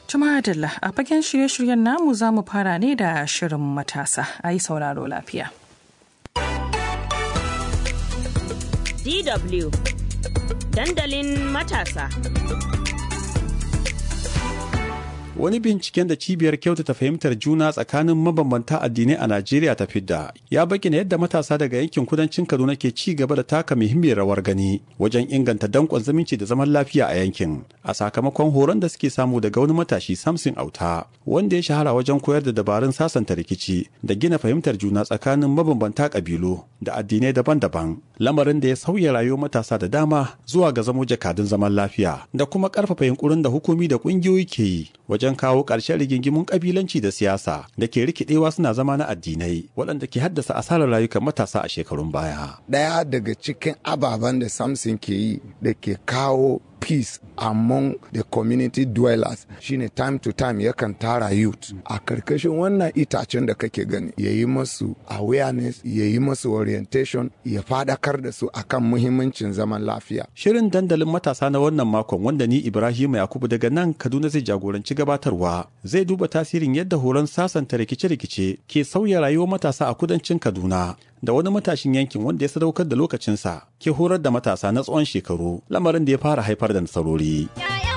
Tumadalla a fagen shirye-shiryen namu za mu fara ne da shirin matasa a yi sauraro lafiya. DW Dandalin matasa. Wani binciken da cibiyar kyautata fahimtar juna tsakanin mabambanta addinai a Najeriya ta fidda ya bayyana yadda matasa daga yankin kudancin Kaduna ke ci gaba da taka muhimmiyar rawar gani wajen inganta dankon zumunci da zaman lafiya a yankin. A sakamakon horon da suke samu daga wani matashi Samson Auta wanda ya shahara wajen koyar da dabarun sasanta rikici da gina fahimtar juna tsakanin mabambanta kabilu da addinai daban-daban. Lamarin da ya sauya rayuwar matasa da dama zuwa ga zamo jakadun zaman lafiya da kuma karfafa yunkurin da hukumi da kungiyoyi ke yi wajen kawo ƙarshen rigingimun ƙabilanci da siyasa da ke rikidewa suna zama na addinai waɗanda ke haddasa asarar rayukan matasa a shekarun baya. Ɗaya daga cikin ababen da Samson ke yi da ke kawo peace among the community dwellers shine time to time yakan tara youth a karkashin wannan itacen da kake gani ya yi masu awareness ya yi masu orientation ya fadakar da su akan muhimmancin zaman lafiya shirin dandalin matasa na wannan makon wanda ni ibrahim yakubu daga nan kaduna zai jagoranci gabatarwa zai duba tasirin yadda horon sasanta rikice-rikice ke sauya rayuwar matasa a kudancin kaduna da wani matashin yankin wanda ya sadaukar da lokacinsa ke horar da matasa na tsawon shekaru lamarin da ya fara haifar da nasarori.